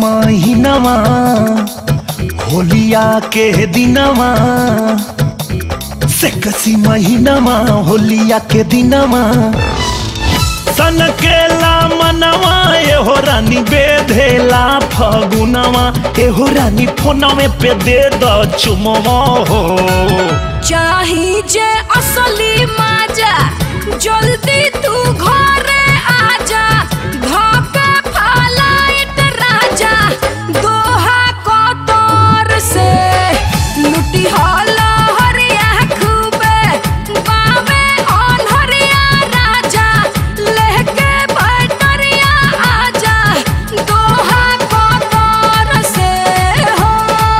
महीनवा होलिया के दिनवा से कसी महीनवा होलिया के दिनवा सन केला मनवा एहो रानी बेधेला फगुनवा एहो रानी फोनवे पे दे द चुमवा हो चाही जे असली माजा जल्दी तू घरे आजा धोके फलाइट राजा दोहा कतर से लुटी हला हरिया खूबे बावे अनहरिया राजा लेके बैटरिया आजा दोहा कतर से हो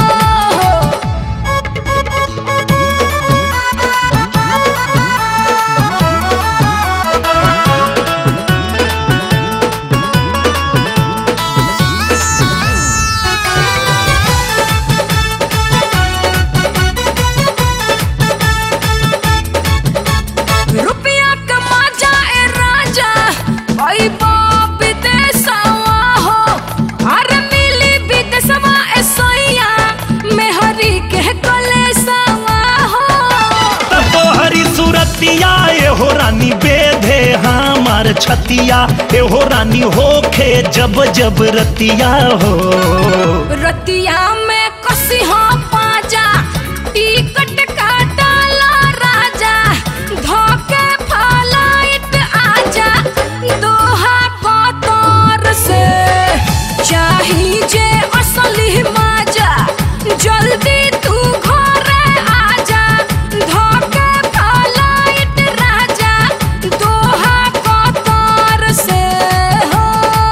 रुपया कमा जाए राजा भाई बाप विदेशवा हो अरे मिली विदेशवा ए सोइया मेहरी के कलेसवा हो तब तोहरी सूरतिया एहो रानी बेधे हमार छतिया एहो रानी होखे जब जब रतिया हो रतिया में कसी हो पाजा टिकट काटाला राजा धोके फलाइट आजा दोहा कतर से चाही जे असली माजा जल्दी तू घरे आजा धोके फलाइट राजा दोहा कतर से हो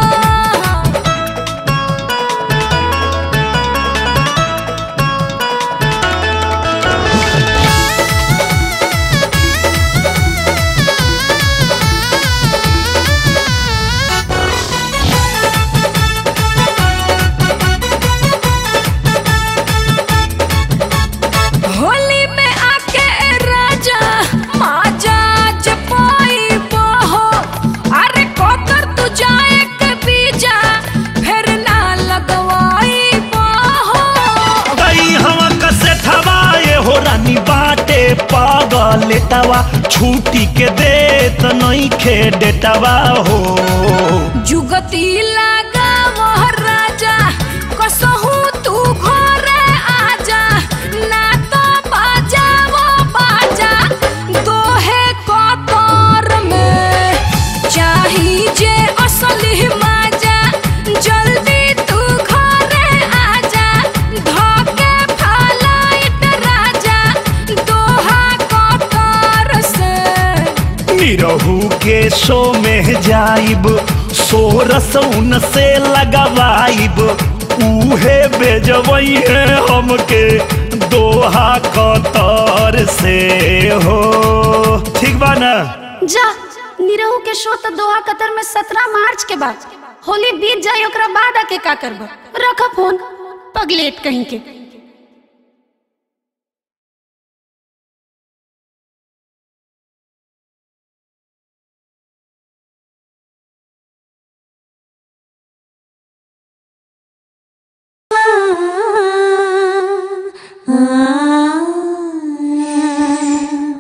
होली में आके राजा माजा जपाई बहो अरे कोतर तू जाए के बीजा फिर ना लगवाई बहो कई हवा कसे ठवा एहो रानी बाटे पागल तवा छूटी के देत नहीं खे डेटवा हो जुगती लगा वह राजा कसहू तू घरे आजा ना तो बाजा वो बाजा दोहे कतर में चाही जे असली माजा जल्दी तू घरे आजा धोके फलाइट राजा दोहा कतर से निरहू के शो में जाइब सोरस उन से लगवाइब उहे बेजवई है हमके दोहा कतर से हो ठीक बा ना जा निरहू के शो तो दोहा कतर में सत्रह मार्च के बाद होली बीत जाए ओकरा बाद आके का करब रख फोन पगलेट कहीं के